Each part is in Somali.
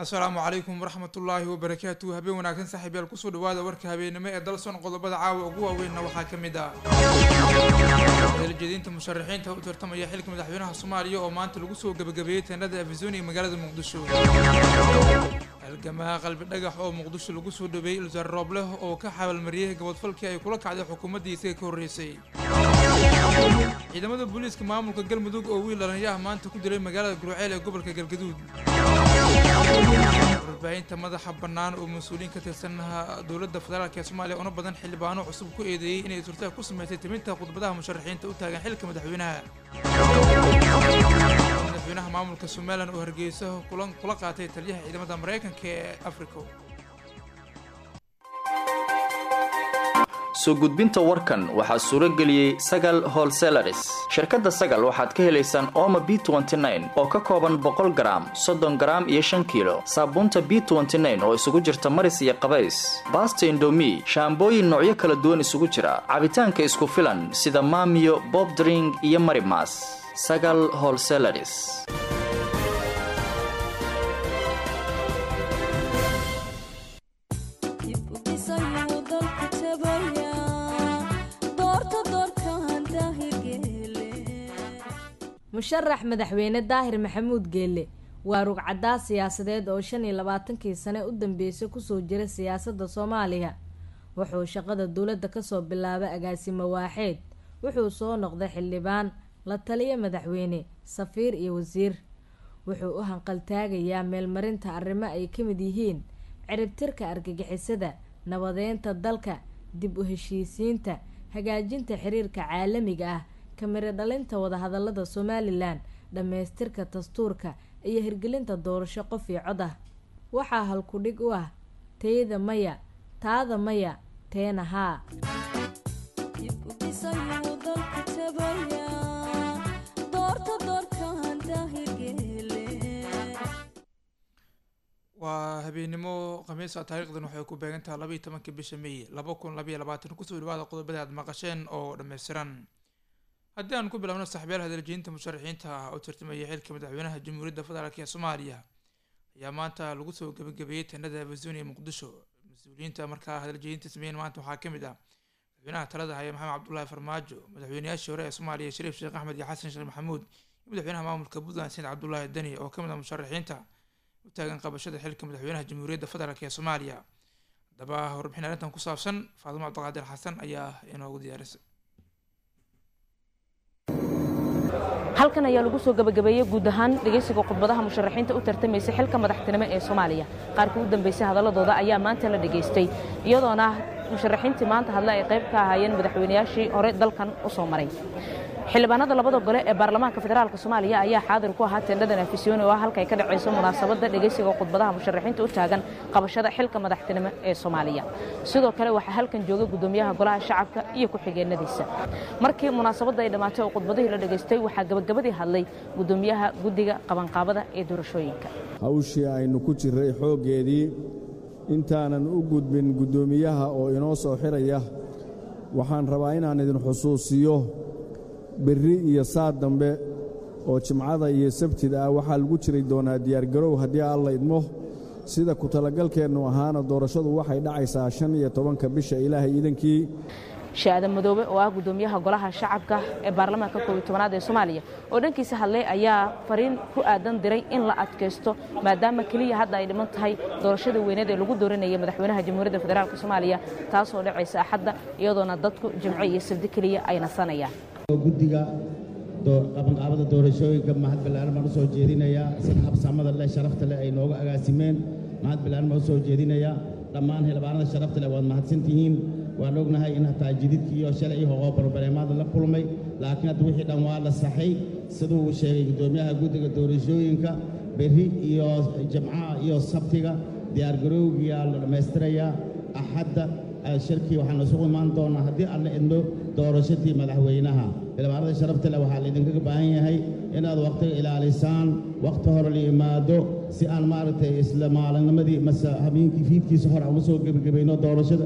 asalaamu calaykum waraxmatullaahi wabarakaatu habeen wanaagsan saaxiibyaal kusoo dhawaada warka habeennimo ee dalson qodobada caawa ugu waaweynna waxaa ka mid ah eelajeediinta musharaxiinta u tartamaya xilka madaxweynaha soomaaliya oo maanta lagu soo gebagabeeyey teenada afisoni ee magaalada muqdisho halgamaa qalbi dhagax oo muqdisho lagu soo dhaweeyey ilwasaar roobleh oo ka xabaalmariyey gabadfalkii ay kula kacday xukuumaddii isaga ka horreysay ciidamada booliiska maamulka galmudug oo wiil dhallinya ah maanta ku dilay magaalada gurceel ee gobolka galgaduud warbaahinta madaxa bannaan oo mas-uuliyiin ka tirsan dowladda federaalk ee soomaaliya una badan xildhibaano cusub ku eedeeyey inay surtaha ku sameysay timinta khudbadaha musharaxiinta u taagan xilka madaxweynaha madaxweynaha maamulka somalilan oo hargeysa kulan kula qaatay taliyaha ciidamada maraykanka ee africa soo gudbinta warkan waxaa suuro geliyey sagal holselaris shirkadda sagal waxaad ka helaysaan ooma b oo ka kooban boqol garaam soddon garaam iyo shan kiilo saabuunta b oo isugu jirta maris iyo qabays baasta indomi shaambooyin noocyo kala duwan isugu jira cabitaanka isku filan sida maamiyo bobdring iyo marimas sagal holselaris musharax madaxweyne daahir maxamuud geelle waa rugcaddaa siyaasadeed oo shan iyo labaatankii sane u dambeysay kusoo jira siyaasadda soomaaliya wuxuu shaqada dowladda kasoo bilaabay agaasimo waaxeed wuxuu soo noqday xildhibaan la taliya madaxweyne safiir iyo wasiir wuxuu u hanqaltaagayaa meelmarinta arrimo ay ka mid yihiin ciribtirka argagixisada nabadeynta dalka dib u heshiisiinta hagaajinta xiriirka caalamiga ah kamiro dhalinta wadahadalada somalilan dhammaystirka dastuurka iyo hirgelinta doorasho qof iyo cod ah waxaa halkudhig u ah teyda maya taada maya teena haa waa habeennimo khamiisa taariikhdan waxay ku beegantaha labaiyo tobanka bisha may laba kun labaiyo labaatan kusoo dhawaada qodobada aad maqasheen oo dhammaystiran haddii aan ku bilaabno saxbeel hadaljeynta musharaxiinta ah oo tartamaya xilka madaxweynaha jamhuuriyadda federaalk ee soomaaliya ayaa maanta lagu soo gebagabeeyey teenada afisoni ee muqdisho mas-uuliyiinta markaa hadaljeynta sameeyeen maanta waxaa ka mid ah madaxweynaha talada haya maxamed cabdullaahi farmaajo madaxweynayaashii hore ee soomaaliya shariif sheekh axmed iyo xasan sheekh maxamuud iyo madaxweynaha maamulka puntland said cabdullaahi deni oo ka mid ah musharaxiinta u taagan qabashada xilka madaxweynaha jamhuuriyadda federaalk ee soomaaliya haddaba warbixin arrintan ku saabsan faadimo cabdiqaadir xasan ayaa inoogu diyaarisay halkan ayaa lagu soo gabagabeeyey guud ahaan dhegaysiga khudbadaha musharaxiinta u tartamaysa xilka madaxtinimo ee soomaaliya qaarkii u dambeysay hadaladooda ayaa maanta la dhegaystay iyadoona musharaxiintii maanta hadle ay qayb ka ahaayeen madaxweynayaashii hore dalkan u soo maray xildhibaanada labada gole ee baarlamaanka federaalk soomaaliya ayaa xaadir ku ahaa teendhadan afisyooni oo ah halkay ka dhacayso munaasabadda dhegaysiga khudbadaha musharaxiinta u taagan qabashada xilka madaxtinimo ee soomaaliya sidoo kale waxaa halkan jooga gudoomiyaha golaha shacabka iyo ku-xigeenadiisa markii munaasabadda ay dhammaatay oo khudbadihii la dhegaystay waxaa gabagabadii hadlay gudoomiyaha guddiga qabanqaabada ee doorashooyinka hawshii aynu ku jirray xooggeedii intaanan u gudbin guddoomiyaha oo inoo soo xiraya waxaan rabaa inaan idin xusuusiyo berri iyo saad dambe oo jimcada iyo sabtida ah waxaa lagu jiri doonaa diyaargarow haddii alla idmo sida ku talagalkeennu ahaana doorashadu waxay dhacaysaa shan iyo tobanka bisha ilaahay iidankii shaadan madoobe oo ah gudoomiyaha golaha shacabka ee baarlamaanka koob iyo tobanaad ee soomaaliya oo dhankiisa hadlay ayaa fariin ku aadan diray in la adkaysto maadaama keliya hadda ay dhiman tahay doorashada weyneed ee lagu dooranayay madaxweynaha jamhuuriyadda federaalk soomaaliya taasoo dhacaysa axadda iyadoona dadku jimco iyo sabdi keliya ay nasanayaan guddiga qabanqaabada doorashooyinka mahad ballaaran baan u soo jeedinayaa sida habsamada leh sharafta leh ay nooga agaasimeen mahad ballaaran baan u soo jeedinayaa dhammaan xildhibaanada sharafta leh waad mahadsantihiin waan ognahay in hataa jididkii iyo shalay iyo hoqoo barbareemaada la kulmay laakiin hadda wixii dhan waa la saxay siduu uu sheegay guddoomiyaha guddiga doorashooyinka berri iyo jamcaha iyo sabtiga diyaargarowgiyaa la dhammaystirayaa axadda shirkii waxaan isugu imaan doonnaa haddii aan la idmo doorashatii madaxweynaha xildhibaanada sharafta leh waxaa laydinkaga baahan yahay inaad wakhtiga ilaalisaan wakhti hore la yimaado si aan maaragtay isla maalinnimadii mase habeenkii fiidkiisa hore aan usoo gebagabayno doorashada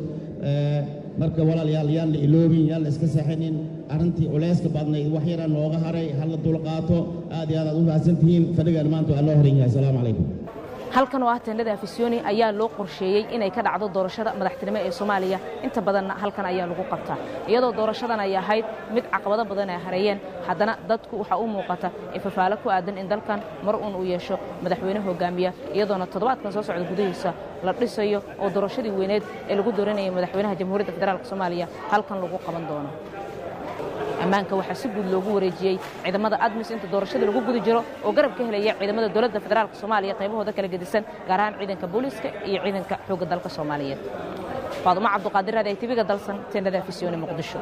marka walaalayaal yaan la iloobin yaan la iska seexinin arrintii culayska badnayd wax yaraa nooga haray ha la dulqaato aad iyo aad aad u mahadsan tihiin fadhigaan maanta waa loo horan yahay asalaamu calaykum halkan oo ah teendhada afisyooni ayaa loo qorsheeyey inay ka dhacdo doorashada madaxtinimo ee soomaaliya inta badanna halkan ayaa lagu qabtaa iyadoo doorashadan ay ahayd mid caqabado badan ay hareeyeen haddana dadku waxaa u muuqata ifafaalo ku aadan in dalkan mar uun uu yeesho madaxweyne hogaamiya iyadoona toddobaadkan soo socda gudihiisa la dhisayo oo doorashadii weyneed ee lagu dooranayay madaxweynaha jamhuuriyadda federaalk soomaaliya halkan lagu qaban doono ammaanka waxaa si guud loogu wareejiyey ciidamada admis inta doorashada lagu guda jiro oo garab ka helaya ciidamada dowladda federaalk soomaaliya qaybahooda kala gedisan gaar ahaan ciidanka booliiska iyo ciidanka xoogga dalka soomaaliyeed faadumo cabduqaadir raadi ay tibiga dalsan teendhada afisyooni muqdisho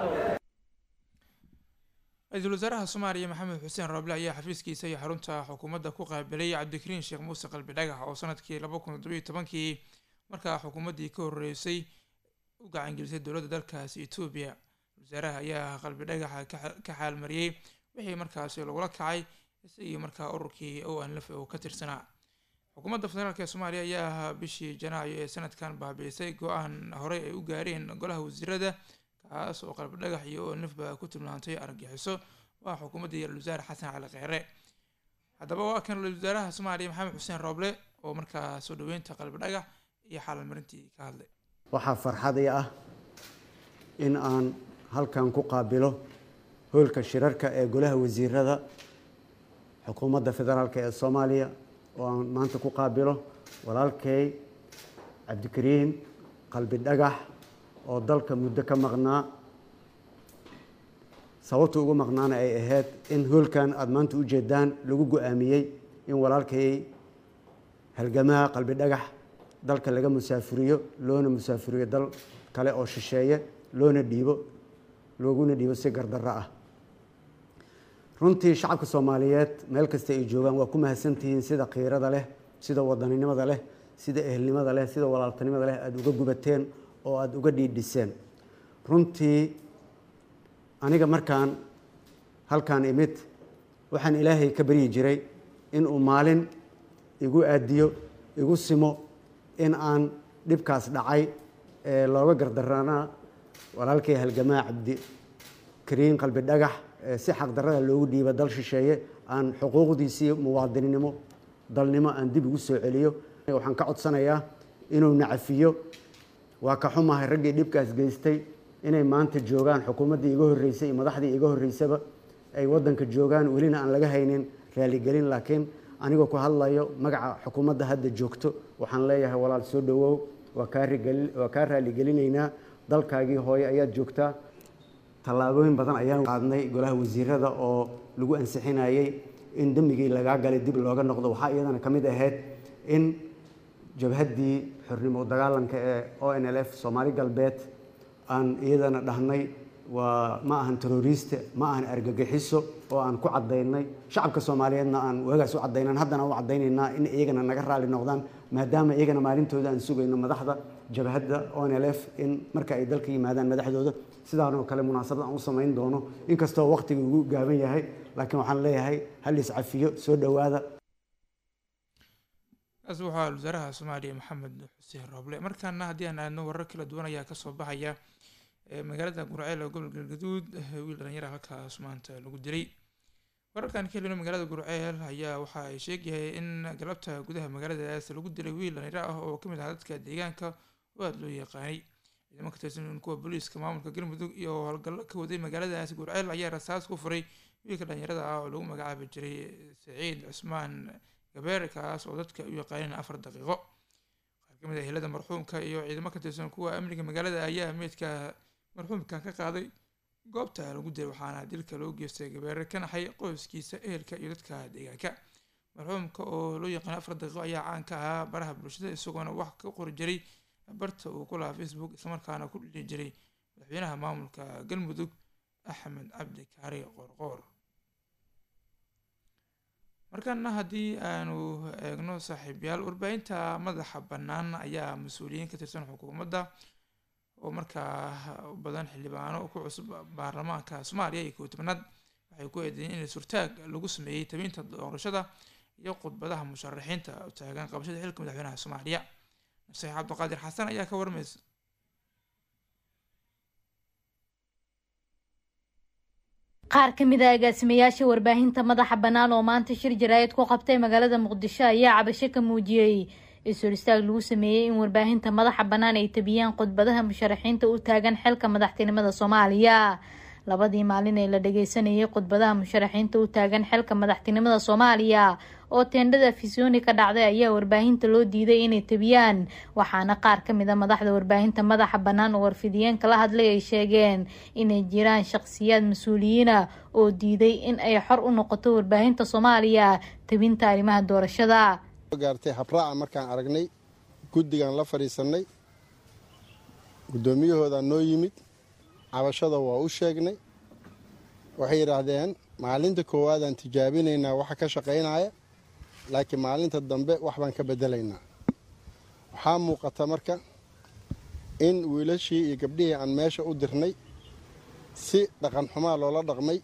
ra-iisul wasaaraha soomaaliya maxamed xuseen rooble ayaa xafiiskiisa iyo xarunta xukuumadda ku qaabilay cabdikariin sheekh muuse qalbi dhagax oo sanadkii laba kun toddobiyo tobankii markaa xukuumaddii ka horreysay u gacangelisay dowladda dalkaasi etoobiya wasaaraha ayaa qalbi dhagaxa ka xaalmariyey wixii markaasi lagula kacay isagii markaa ururkii o anlaf oo ka tirsanaa xukuumadda federaalk ee soomaaliya ayaa bishii janaayo ee sanadkan baabiisay go-aan horey ay u gaareen golaha wasiirada kaas oo qalbi dhagax iyo o anlafba ku tilmaantay argagixiso waa xukuumaddii ra-isul wasaare xasan cali kheyre haddaba waa kan ra-isul wasaaraha soomaaliya maxamed xuseen rooble oo markaa soo dhaweynta qalbi dhagax iyo xaalmarintii ka hadlay waxaa farxadii ah in aan halkan ku qaabilo hoolka shirarka ee golaha wasiirada xukuumadda federaalk ee soomaaliya oo aan maanta ku qaabilo walaalkay cabdikariin qalbi dhagax oo dalka muddo ka maqnaa sababta ugu maqnaana ay ahayd in hoolkan aada maanta u jeedaan lagu go-aamiyey in walaalkay halgamaha qalbi dhagax dalka laga musaafuriyo loona musaafuriyo dal kale oo shisheeye loona dhiibo looguna dhiibo si gardarro ah runtii shacabka soomaaliyeed meel kasta ay joogaan waa ku mahadsantihiin sida khiirada leh sida wadaninimada leh sida ehelnimada leh sida walaaltanimada leh aada uga gubateen oo aada uga dhiidhiseen runtii aniga markaan halkaan imid waxaan ilaahay ka baryi jiray inuu maalin igu aadiyo igu simo in aan dhibkaas dhacay ee looga gardarana walaalkay halgamaa cabdi kariin qalbi dhagax si xaqdarrada loogu dhiiba dal shisheeye aan xuquuqdiisii muwaadininimo dalnimo aan dib ugu soo celiyo waxaan ka codsanayaa inuu nacafiyo waa ka xumahay raggii dhibkaas geystay inay maanta joogaan xukuumaddii iga horreysay iyo madaxdii iga horreysaba ay waddanka joogaan welina aan laga haynin raaligelin laakiin anigoo ku hadlayo magaca xukuumadda hadda joogto waxaan leeyahay walaal soo dhowow waa kaawaa kaa raaligelineynaa dalkaagii hooye ayaad joogtaa tallaabooyin badan ayaan qaadnay golaha wasiirada oo lagu ansixinayey in dembigii lagaa galay dib looga noqdo waxaa iyadana ka mid ahayd in jabhaddii xornimo dagaalanka ee o n l f soomaali galbeed aan iyadana dhahnay waa ma ahan teroriste ma ahan argagixiso oo aan ku cadaynay shacabka soomaaliyeedna aan waagaas u cadaynan haddana u cadaynaynaa in iyagana naga raali noqdaan maadaama iyagana maalintooda aan sugayno madaxda jabhadda o n l f in marka ay dalka yimaadaan madaxdooda sidaanoo kale munaasabad aan u samayn doono inkastoo waqtiga ugu gaaban yahay laakiin waxaan leeyahay hal iscafiyo soo dhowaada kaas waxaa wasaaraha soomaaliya maxamed xuseen rooble markaana haddii aan aadno warar kala duwan ayaa kasoo baxaya magaalada gurceel ee gobolka galgaduud wiil dhalinyara halkaas maanta lagu dilay wararkan ka helino magaalada gurceel ayaa waxa ay sheegyahay in galabta gudaha magaaladaas lagu dilay wiil dhalinyaro ah oo kamid ah dadka deegaanka oo aada loo yaqaanay ciidamo ka tirsan kuwa booliiska maamulka galmudug iyo howlgallo ka waday magaaladaas gurceel ayaa rasaas ku furay wiilka dhalinyarada ah oo lagu magacaabi jiray saciid cusmaan gabeer kaas oo dadka u yaqaaneen afar daqiiqo qaar kamid ah helada marxuumka iyo ciidamo ka tirsan kuwa amniga magaalada ayaa meydka marxuumka ka qaaday goobta lagu dilay waxaana dilka loo geystay gabeere ka naxay qoyskiisa ehelka iyo dadka deegaanka marxuumka oo loo yaqaana afar daqiiqo ayaa caan ka ahaa baraha bulshada isagoona wax ka qori jiray barta uu ku lahaa facebook islamarkaana ku dhili jiray madaxweynaha maamulka galmudug axmed cabdi kaari qoorqoor markana haddii aanu eegno saaxiibyaal warbaahinta madaxa bannaan ayaa mas-uuliyiin ka tirsan xukuumadda oo markaa u badan xildhibaano ku cusub baarlamaanka soomaaliya iyo kow tobanaad waxay ku eedeeyeen in surtaag lagu sameeyey tabinta doorashada iyo khudbadaha musharaxiinta u taagan qabashada xilka madaxweynaha soomaaliya naseex cabdiqaadir xasan ayaa ka warmaysa qaar ka mid a agaasimayaasha warbaahinta madaxa bannaan oo maanta shir jaraa'id ku qabtay magaalada muqdisho ayaa cabasho ka muujiyey is-hor istaag lagu sameeyey in warbaahinta madaxa bannaan ay tabiyaan khudbadaha musharaxiinta u taagan xilka madaxtinimada soomaaliya labadii maalin ee la dhageysanayay khudbadaha musharaxiinta u taagan xilka madaxtinimada soomaaliya oo teendhada fisooni ka dhacday ayaa warbaahinta loo diiday inay tabiyaan waxaana qaar ka mid a madaxda warbaahinta madaxa bannaan oo warfidiyeenka la hadlay ay sheegeen inay jiraan shaqsiyaad mas-uuliyiina oo diiday in ay xor u noqoto warbaahinta soomaaliya tabinta arrimaha doorashada gaartay habraaca markaan aragnay guddigan la fadhiisanay guddoomiyahoodaa noo yimid cabashada waa u sheegnay waxay yidhaahdeen maalinta koowaadaan tijaabinaynaa waxa ka shaqaynaya laakiin maalinta dambe wax baan ka bedelaynaa waxaa muuqata marka in wiilashii iyo gabdhihii aan meesha u dirnay si dhaqan xumaa loola dhaqmay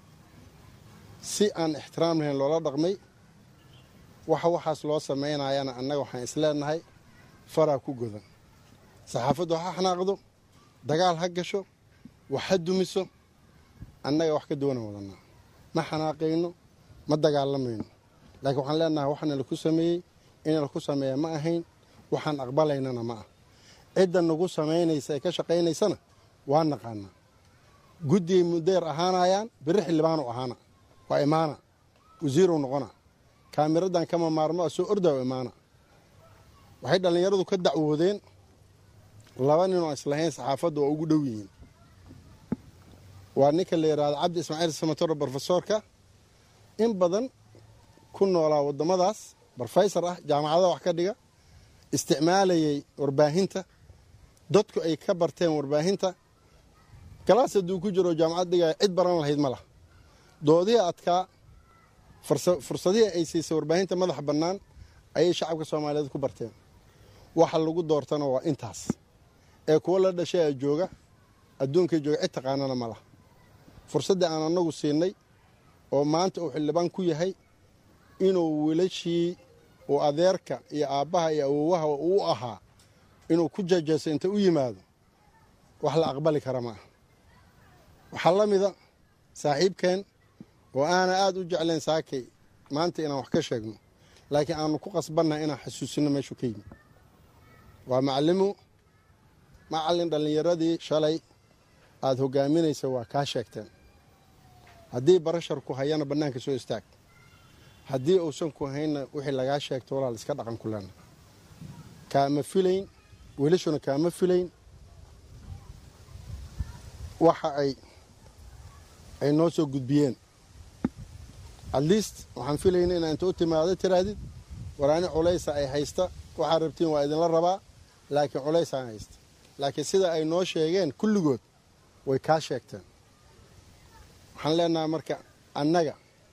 si aan ixtiraam lahayn loola dhaqmay waxa waxaas loo samaynayana annaga waxaan isleenahay faraa ku godan saxaafaddu ha xanaaqdo dagaal ha gasho wax ha dumiso annaga wax ka duwanan wadanaa ma xanaaqayno ma dagaalamayno laakiin waxaan leenahay waxana laku sameeyey in laku sameeya ma ahayn waxaan aqbalaynana ma ah cidda nagu samaynaysa ee ka shaqaynaysana waa naqaanaa guddigay mudeer ahaanayaan biri xildhibaanu ahaana waa imaana wasiirow noqona kaamiradan kama maarmo a soo ordaa imaana waxay dhallinyaradu ka dacwoodeen laba nin oo islahayn saxaafaddu waa ugu dhow yihiin waa ninka la yidhaahdo cabdi ismaaciil samatoro brofesoorka in badan ku noolaa waddamadaas brofesor ah jaamacadaha wax ka dhiga isticmaalayay warbaahinta dadku ay ka barteen warbaahinta galaas hadduu ku jiro jaamacad dhigaya cid baran lahayd ma lah doodihii adkaa fursadihii ay siisay warbaahinta madaxa bannaan ayay shacabka soomaaliyeed ku barteen waxa lagu doortana waa intaas ee kuwo la dhashay a jooga adduunkay jooga cid taqaanana ma lah fursaddii aan annagu siinay oo maanta uu xildhibaan ku yahay inuu wiilashii uu adeerka iyo aabbaha iyo awowaha uu ahaa inuu ku jajeeso inta u yimaado wax la aqbali kara ma ah waxaa la mida saaxiibkeen oo aana aada u jeclayn saakay maanta inaan wax ka sheegno laakiin aanu ku qasbannahay inaan xasuusino meeshuu ka yimi waa macalimu macallin dhallinyaradii shalay aada hogaaminaysa waa kaa sheegteen haddii barashar ku hayana bannaanka soo istaag haddii uusan ku haynna wixii lagaa sheegto walaal iska dhaqan ku lena kaama filayn welishuna kaama filayn waxa ay ay noo soo gudbiyeen at least waxaan filayna inaa inta u timaado tiraahdid waraani culaysa ay haysta waxaad rabtiin waa idinla rabaa laakiin culaysaan haysta laakiin sida ay noo sheegeen kulligood way kaa sheegteen waxaan leenahay marka annaga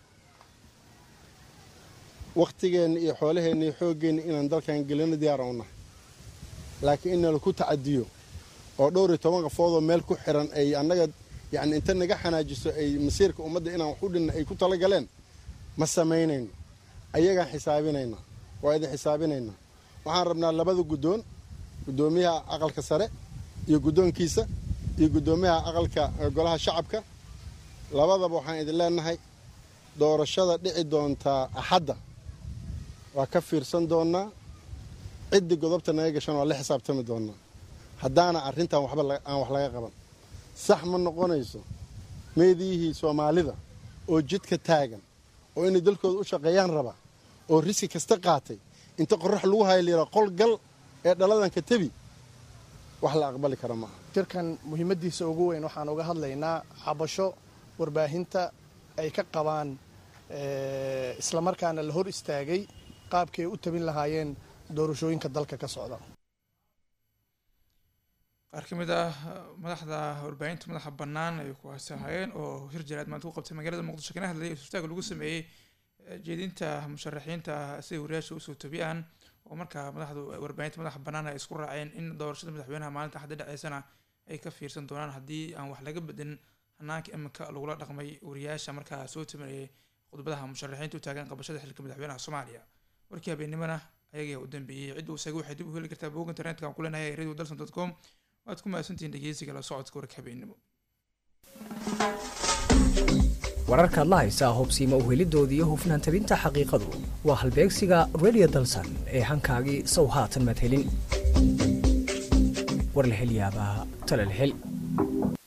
wakhtigeenna iyo xoolaheenna iyo xooggeenna inaan dalkan gelino diyaaran u nahay laakiin in nalaku tacadiyo oo dhowr iyo toban qafoodoo meel ku xiran ay annaga yacni inta naga xanaajiso ay masiirka ummadda inaan wax u dhinna ay ku tala galeen ma samaynayno ayagaan xisaabinaynaa waa idin xisaabinaynaa waxaan rabnaa labada guddoon guddoomiyaha aqalka sare iyo guddoonkiisa iyo guddoomiyaha aqalka golaha shacabka labadaba waxaan idin leenahay doorashada dhici doontaa axadda waa ka fiirsan doonnaa ciddii godobta naga gashan waa la xisaabtami doonnaa haddaana arrintan waxba aan wax laga qaban sax ma noqonayso meediyihii soomaalida oo jidka taagan oo inay dalkooda u shaqeeyaan raba oo riski kasta qaatay inta qorax lagu haya layidhaha qol gal ee dhaladan ka tebi wax la aqbali kara maaha shirkan muhiimaddiisa ugu weyn waxaan uga hadlaynaa cabasho warbaahinta ay ka qabaan islamarkaana la hor istaagay qaabkay u tabin lahaayeen doorashooyinka dalka ka socda qaar ka mid ah madaxda warbaahinta madaxa bannaan ay ku haasahayeen oo hir jaraad maanta ku qabtay magaalada muqdisho kana hadlayay istaaga lagu sameeyey jeedinta musharaxiinta siday wariyaasha usoo tabiyaan oo markaa madaxdu warbaahinta madaxa bannaan ay isku raaceen in doorashada madaxweynaha maalinta xadda dhaceysana ay ka fiirsan doonaan haddii aan wax laga bedelin hanaanka iminka lagula dhaqmay wariyaasha markaa soo tabanayay khudbadaha musharaxiinta u taagan qabashada xilka madaxweynaha soomaaliya warkii habeennimana ayagaa u dambeeyey cidda isaga waxay dib u heli kartaa bog internetka aan ku leenahay radio dalson dot com waad ku mahadsantihiin dhegeysiga la socodka warka habeennimo wararkaad la haysaa hubsiima uhelidooda iyo hufnaan tabinta xaqiiqadu waa halbeegsiga radio dalsan ee hankaagii sow haatan madhelin war la hel yaabaa tale la hel